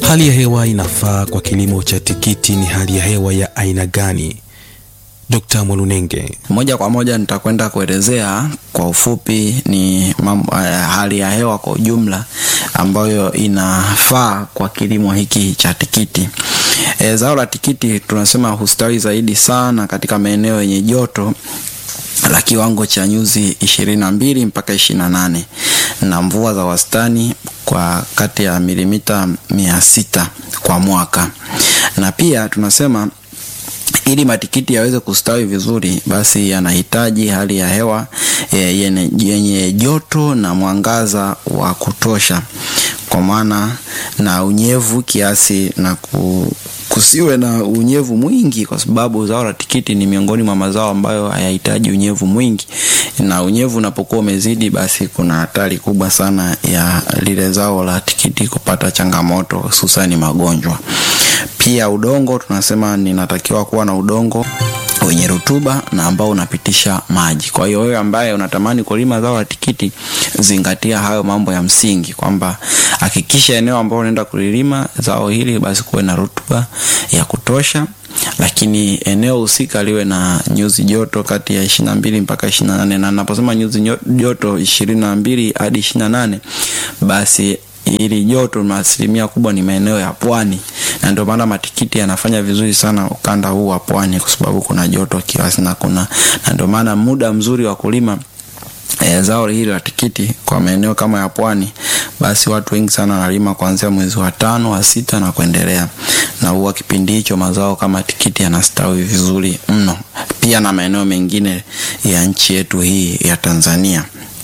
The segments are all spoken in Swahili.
Hali ya hewa inafaa kwa kilimo cha tikiti ni hali ya hewa ya aina gani? Dr. Mwalunenge. Moja kwa moja nitakwenda kuelezea kwa ufupi ni mambo, uh, hali ya hewa kwa ujumla ambayo inafaa kwa kilimo hiki cha tikiti. E, zao la tikiti tunasema hustawi zaidi sana katika maeneo yenye joto la kiwango cha nyuzi ishirini na mbili mpaka ishirini na nane na mvua za wastani kwa kati ya milimita mia sita kwa mwaka, na pia tunasema ili matikiti yaweze kustawi vizuri, basi yanahitaji hali ya hewa yenye, yenye joto na mwangaza wa kutosha, kwa maana na unyevu kiasi na ku, kusiwe na unyevu mwingi, kwa sababu zao la tikiti ni miongoni mwa mazao ambayo hayahitaji unyevu mwingi, na unyevu unapokuwa umezidi, basi kuna hatari kubwa sana ya lile zao la tikiti kupata changamoto, hususani magonjwa. Pia udongo tunasema ninatakiwa kuwa na udongo wenye rutuba na ambao unapitisha maji. Kwa hiyo wewe ambaye unatamani kulima zao la tikiti, zingatia hayo mambo ya msingi, kwamba hakikisha eneo ambalo unaenda kulilima zao hili basi kuwe na rutuba ya kutosha, lakini eneo husika liwe na nyuzi joto kati ya ishirini na mbili mpaka ishirini na nane na naposema nyuzi joto ishirini na mbili hadi ishirini na nane basi ili joto na asilimia kubwa ni maeneo ya pwani, na ndio maana matikiti yanafanya vizuri sana ukanda huu wa pwani, kwa sababu kuna joto kiasi na kuna na ndio maana muda mzuri wa kulima e, zao hili la tikiti kwa maeneo kama ya pwani, basi watu wengi sana wanalima kuanzia mwezi wa tano wa sita na kuendelea, na huwa kipindi hicho mazao kama tikiti yanastawi vizuri mno, pia na maeneo mengine ya nchi yetu hii ya Tanzania.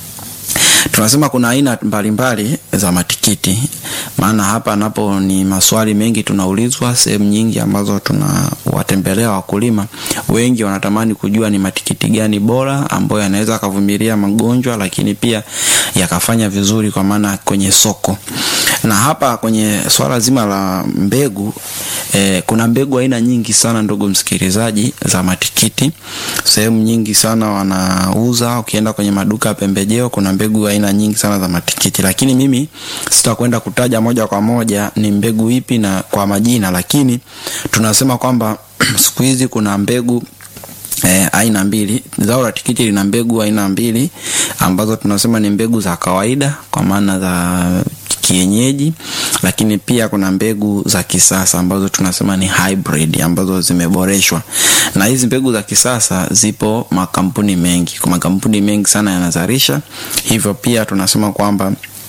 Tunasema kuna aina mbalimbali za matikiti, maana hapa napo ni maswali mengi tunaulizwa sehemu nyingi ambazo tunawatembelea wakulima wengi, wanatamani kujua ni matikiti gani bora ambayo yanaweza akavumilia magonjwa, lakini pia yakafanya vizuri kwa maana kwenye soko. Na hapa kwenye swala zima la mbegu eh, kuna mbegu aina nyingi sana ndugu msikilizaji, za matikiti. Sehemu nyingi sana wanauza, ukienda kwenye maduka ya pembejeo kuna mbegu aina nyingi sana za matikiti, lakini mimi sitakwenda kutaja moja kwa moja ni mbegu ipi na kwa majina, lakini tunasema kwamba siku hizi kuna mbegu E, aina mbili. Zao la tikiti lina mbegu aina mbili ambazo tunasema ni mbegu za kawaida kwa maana za kienyeji, lakini pia kuna mbegu za kisasa ambazo tunasema ni hybrid ambazo zimeboreshwa. Na hizi mbegu za kisasa zipo makampuni mengi, kwa makampuni mengi sana yanazalisha, hivyo pia tunasema kwamba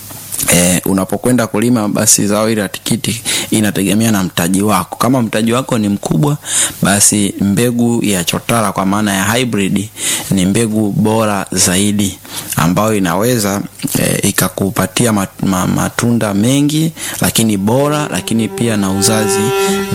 E, unapokwenda kulima basi zao hili la tikiti inategemea na mtaji wako. Kama mtaji wako ni mkubwa, basi mbegu ya chotara kwa maana ya hybrid ni mbegu bora zaidi ambayo inaweza e, ikakupatia mat, matunda mengi lakini bora, lakini pia na uzazi